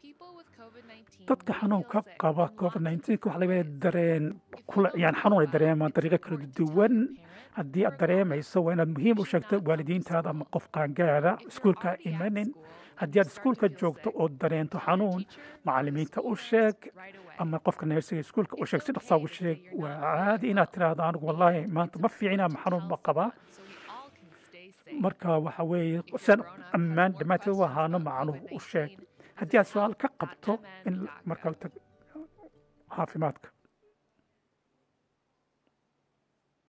dadka xanuunka qaba covid nineteen waxa laga dareen kula yani xanuun ay dareemaan dariiqo kala duwan haddii aad dareemayso waa inaad muhiim u sheegto waalidiintaada ama qof qaangaara iskuulka imanin haddii aad iskuulka joogto oo dareento xanuun macalimiinta u sheeg ama qofka neersiga iskuulka u sheeg si dhaqsaa ugu sheeg waa caadi inaad tiraahdo anigu wallaahi maanta ma fiicina ama xanuun ma qabaa marka waxa weeye siaan ammaan dhammaanteed u ahaano macnuhu u sheeg haddii aad su-aal ka qabto in markaa caafimaadka